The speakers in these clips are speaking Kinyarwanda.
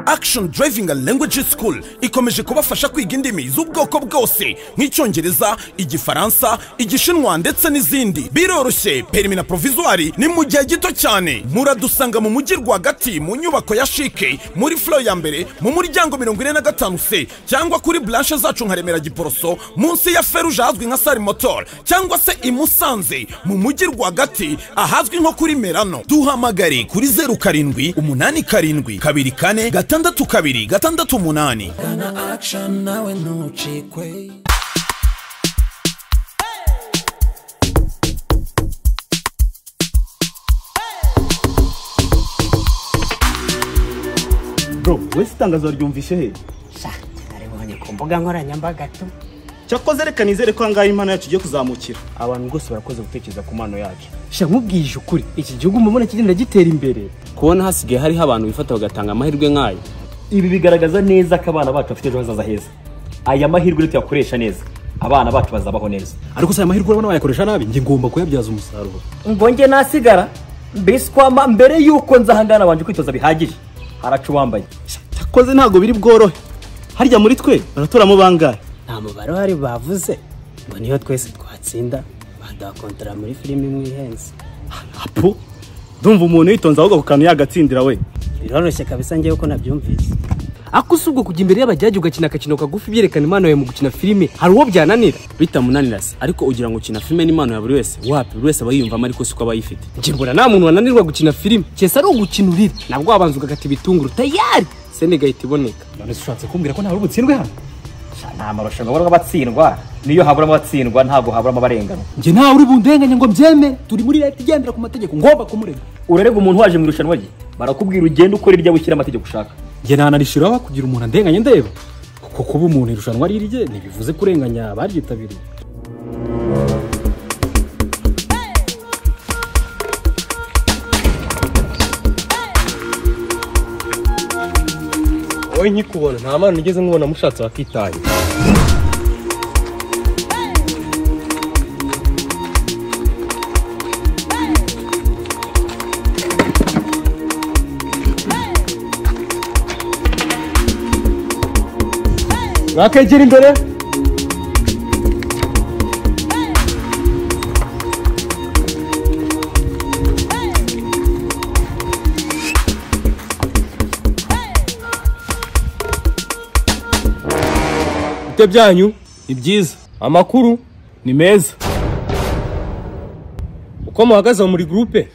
action driving and language school ikomeje kubafasha kwiga indimi z'ubwoko bwose nk'icyongereza igifaransa igishinwa ndetse n'izindi biroroshye perimi na provizwari ni mu gihe gito cyane muradusanga mu mujyi rwagati mu nyubako ya shike muri flo ya mbere mu muryango mirongo ine na gatanu se cyangwa kuri blanche zacu nka remera giporoso munsi ya feruje ahazwi nka sari motor cyangwa se i musanze mu mujyi rwagati ahazwi nko kuri merano duhamagare kuri zeru karindwi umunani karindwi kabiri kane gatandatu kabiri gatandatu umunani gana action nawe ntucikwe bro wese itangazo ryumvise he naribonye ku mbuga nkoranyambaga tu cyakoze reka nizere ko ahangaha impano yacu igiye kuzamukira abantu rwose barakoze gutekereza ku mpano yacu sha nkubwije ukuri iki gihugu mubona kigenda gitera imbere kubona hasigaye hariho abantu bifata bagatanga amahirwe nk'ayo ibi bigaragaza neza ko abana bacu bafite ejo hazaza heza aya mahirwe rero tuyakoresha neza abana bacu bazabaho neza ariko si aya mahirwe urabona bayakoresha nabi njye ngomba kuyabyaza umusaruro ngo njye nasigara mbese kwama mbere y'uko nzahangana nabanje kwitoza bihagije haraca uwambaye cyakoze ntabwo biri bworohe harya muri twe baratoramo bangahe nta mubare wari bavuze ngo niyo twese twatsinda badakontara muri filime imwe ihenze apo ndumva umuntu yitonze ahubwo ku kantu yagatsindira we biroroshye kabisa njyewe ko nabyumvise ako si ubwo kujya imbere y'abajyaji ugakina akakino kagufi byerekana impano yawe mu gukina filime hari uwo byananira bitamunanira se ariko ugira ngo ukina filime n'impano ya buri wese wapi buri wese aba yiyumvamo ariko siko aba yifite njye mbona nta muntu wananirwa gukina filime cyese ari ugukina urira nabwo wabanza ugakata ibitunguru tayari sene igahita iboneka none se ushatse kumbwira ko nta ubutsindwe hano nta marushanwa abarwa abatsindwa niyo haburamo abatsindwa ntabwo haburamo abarenganwa njye ntawe uri bundenganye ngo mbyeme turi muri leta igendera ku mategeko ngomba kumurega urarega umuntu waje mu irushanwa rye barakubwira ugenda ukora iryawe ushyira amategeko ushaka njye nanarishiraho kugira umuntu andenganye ndeba kuko kuba umuntu irushanwa ari irye ntibivuze kurenganya abaryitabiriye wowe nkikubona nta mpano ugeze nkubona mushatse wakitaye mwakegera imbere ibyo byanyu ni byiza amakuru ni meza uko muhagaze muri gurupe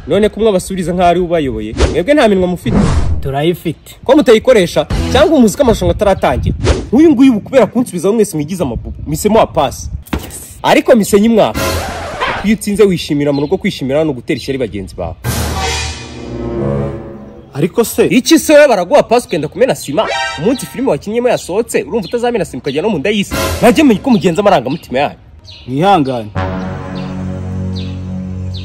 none kumwe abasubiza nk'aho ariwe ubayoboye mwebwe nta minwa mufite turayifite ko mutayikoresha cyangwa umuzi ko amarushanwa ataratangira nk'uyu nguyu ubu kubera kunsubizaho mwese mwigize amabubu misemo wa pasi ariko misenye umwaka kuko iyo utsinze wishimira mu rugo kwishimira no gutera ishyari bagenzi bawe ariko se iki se wowe baraguha pasi ukenda kumena sima umunsi filime wakinnyemo yasohotse urumva utazamena sima ukajya no mu nda y'isi ntajya menya uko mugenza amarangamutima yanyu mwihangane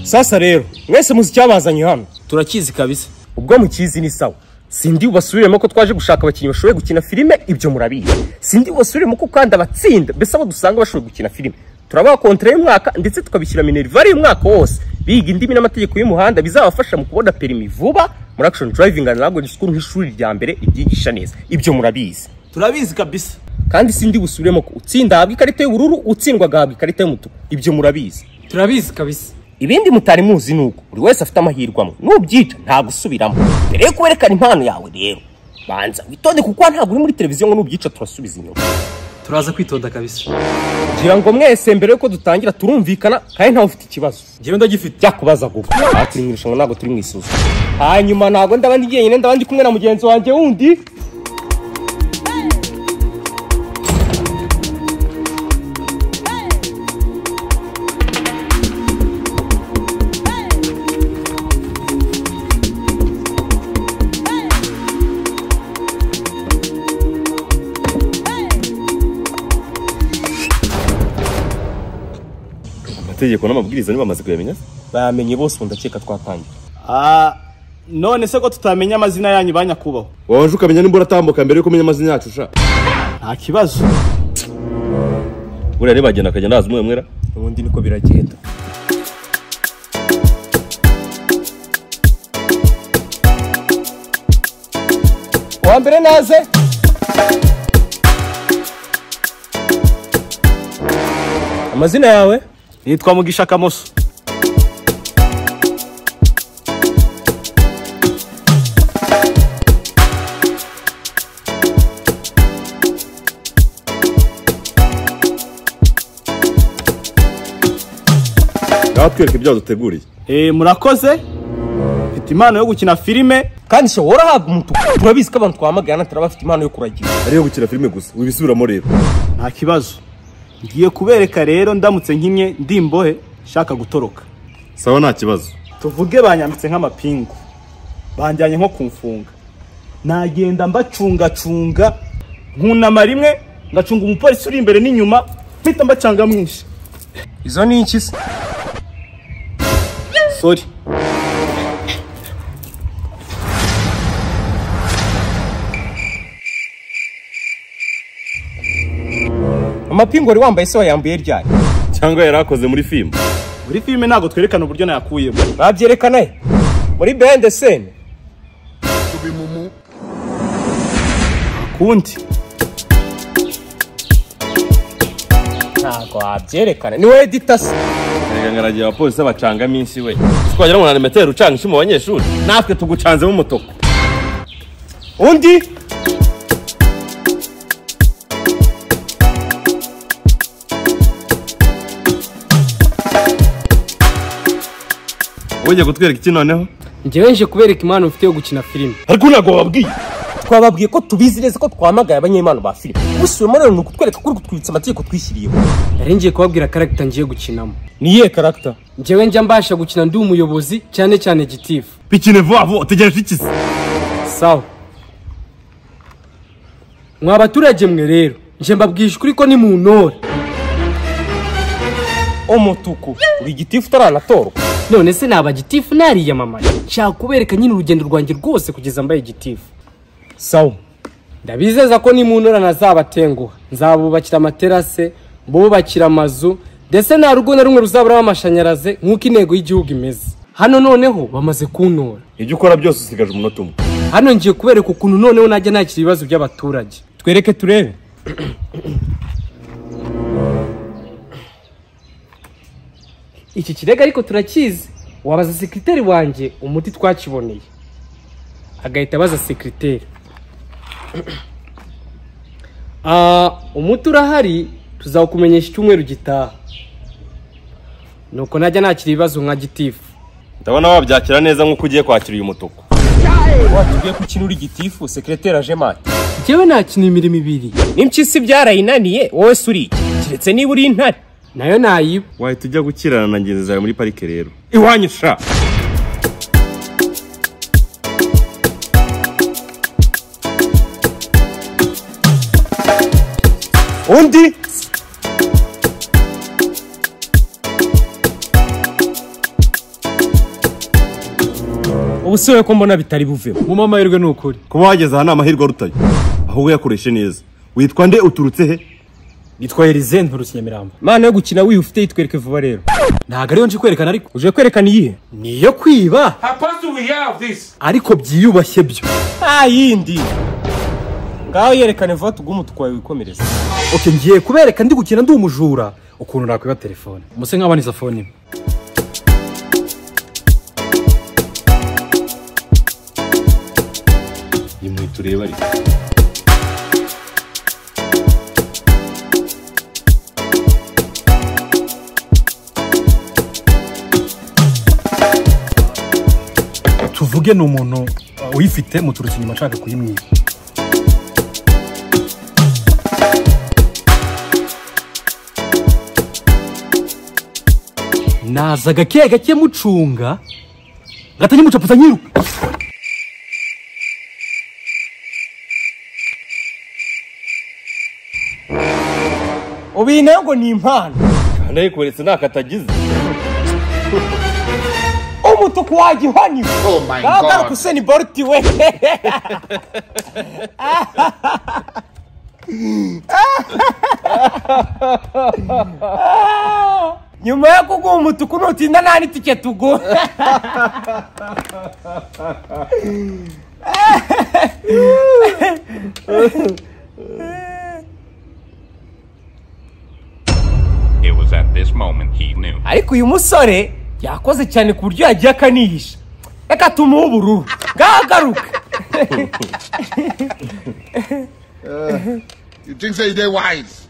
sasa rero mwese muzi icyabazanye hano turakizi kabisa ubwo mukizi ni sawa sindi bubasubiremo ko twaje gushaka abakinnyi bashoboye gukina filime ibyo murabizi sindi bubasubiremo ko kandi abatsinda mbese abo dusanga bashoboye gukina filime turabaha kontra y'umwaka ndetse tukabishyira minerivare y'umwaka wose biga indimi n'amategeko y'umuhanda bizabafasha mu kubona perimi vuba muri action driving and language school nk'ishuri rya mbere ibyigisha neza ibyo murabizi turabizi kabisa kandi sindi busubiremo ko utsinda ahabwa ikarita y'ubururu utsindwa agahabwa ikarita y'umutuku ibyo murabizi turabizi kabisa ibindi mutari muzi ni uko buri wese afite amahirwe amwe nubyica nta gusubiramo mbere yo kwerekana impano yawe rero banza witonde kuko ntabwo uri muri televiziyo ngo nubyica turasubiza inyuma turaza kwitonda kabisa ngira ngo mwese mbere yuko dutangira turumvikana kandi ntawe ufite ikibazo njyewe ndagifite byakubaza guba aha turi mu irushanwa ntabwo turi mu isuzuma hanyuma ntabwo ndaba ndi jyenyine ndaba ndi kumwe na mugenzi wanjye wundi amategeko n'amabwiriza ntibamaze kuyamenya bamenye bose ubu ndakeka twatangira Ah, none se ko tutamenya amazina yanyu ba nyakubahwa wabanje ukamenya nimba uratambuka mbere yuko umenya amazina yacu sha nta kibazo buriya ntibagenda akajya ndazi umwe mwera ubundi niko biragenda uwa mbere naze amazina yawe nitwa mugisha kamoso ngaho twereke ibyaha duteguriye Eh, murakoze mfite impano yo gukina filime kandi se worahabwa umutuku turabizi ko abantu twamagana turabafite impano yo kuragira ariyo gukina filime gusa wibisubiramo rero nta kibazo ngiye kubereka rero ndamutse nkimye ndimbohe nshaka gutoroka sawa nta kibazo tuvuge banyambitse nk'amapingu banjyanye nko kumfunga nagenda mbacungacunga nkunama rimwe ngacunga umupolisi uri imbere n'inyuma mpita mbacanga mwinshi izo ni iki se sori amapingu wari wambaye se wayambuye ryari cyangwa yari akoze muri filime muri filime ntabwo twerekana uburyo nayakuyemo babyerekana he muri bende sene kundi ntabwo wabyerekana ni wowe dita se reka ngaragiye abapolisi bacanga minsi we twagera ngo nanimeteri ucanga inshyi mu banyeshuri natwe tugucanzemo umutuku undi ugiye kutwereka iki noneho njyewe nje kubereka impano mfite yo gukina filime ariko ntabwo wababwiye twababwiye ko tubizi neza ko twamagaye abanyempano ba filime usubiyemo rero ni ukutwereka ko uri kutwibutsa amategeko twishyiriyeho nari ngiye kubabwira karagita ngiye gukinamo ni iyihe karagita njyewe njya mbasha gukina ndi umuyobozi cyane cyane gitifu pikine vuba vuba utegereje iki se sawa mwa baturage mwe rero nje mbabwije ukuri ko ni mu ntore umutuku uri igitifu utaranatorwa none se naba gitifu nariyamamaye nshaka kubereka nyine urugendo rwanjye rwose kugeza mbaye gitifu sawa ndabizeza ko nimunura ntazabatenguha nzabubakira amaterase mbubakira amazu ndetse nta rugo na rumwe ruzaburaho amashanyarazi nk'uko intego y'igihugu imeze hano noneho bamaze kuntora ibyo ukora byose usigaje umunota umwe hano ngiye kubereka ukuntu noneho najya nakira ibibazo by'abaturage twereke turebe iki kirego ariko turakizi wabaza sekiroteri wanjye umuti twakiboneye agahita abaza sekiroteri Ah, umuti urahari tuzawukumenyesha icyumweru gitaha nuko najya nakira ibibazo nka gitifu ndabona wabyakira neza nk'uko ugiye kwakira uyu mutuku watubwiye ko ukina uri igitifu sekireteri aje mati njyewe nakina imirimo ibiri n'impyisi byarayinaniye wowe se uri iki keretse niba uri intare nayo nayiba wahita ujya gukirana na ngenzi zawe muri parike rero iwanyu sha undi ubu si wowe ko mbona bitari buvemo mu mahirwe ni ukuri kuba wageze aha ni amahirwe arutayo ahubwo yakoreshe neza witwa nde uturutse he nitwa erize nturutse nyamirambo imana yo gukina wiyo ufite yitwereke vuba rero ntabwo ariyo nje kwerekana ariko uje kwerekana iyihe niyo kwiba ariko byiyubashye byo nta yindi ngaho yerekane vuba tugume tukwaye wikomereza oke ngiye kubereka ndi gukina ndi umujura ukuntu nakwiba telefone muse nk'abaniza fone imwe nimwe tureba ariko tuvuge ni umuntu uh, uyifite muturutse inyuma ashaka kuyimwiba naza gake gake mucunga gatanye mucapuza nyiruka ubu iyi nayo ngo ni impano kandi ayikuberetse ntako atagize umutuku wajya uhanyura ngaho garuka useni boruti we nyuma yo kuguha umutuku nutinda nta n'itike tuguha It was at this moment he knew. ariko uyu musore yakoze cyane ku buryo yagiye akanihisha reka tumuhe ubururu bwagaruka You think say they wise?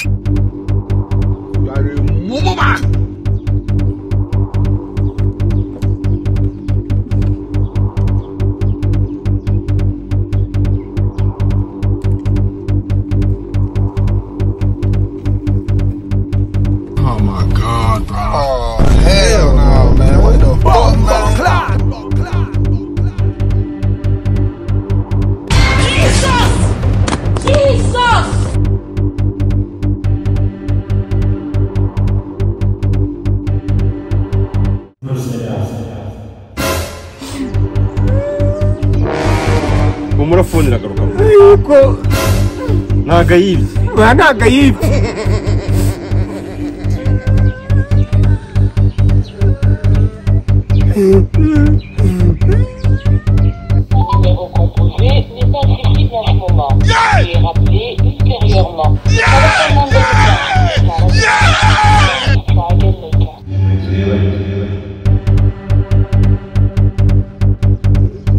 You are a woman. Oh my god, bro. Oh hell no, man. What the fuck, man? Jesus! Jesus! humura fone iragaruka yuko ntago ayibye ba ntago ayibye Numéro composé n'est pas accessible en ce moment. Veuillez rappeler ultérieurement.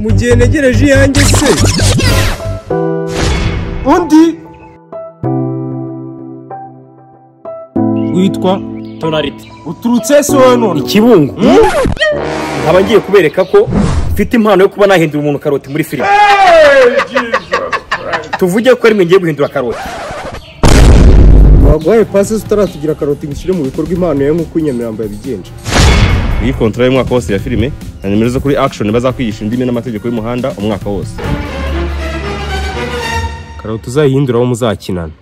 mu gihe ntegereje iyanjye se undi witwa tonariti uturutse sono ikibungo nkaba ngiye kubereka ko mfite impano yo kuba nahindura umuntu karoti muri filime tuvuge ko rimwe ngiye guhindura karoti waguhaye pasi utaratugira karoti ngo ushyire mu bikorwa impano ye nk'uko inyamirambo yabigenje iyi kontra y'umwaka wose ya filime na nimero zo kuri action bazakwigisha indimi n'amategeko y'umuhanda umwaka wose karoti uzayihinduraho muzakinana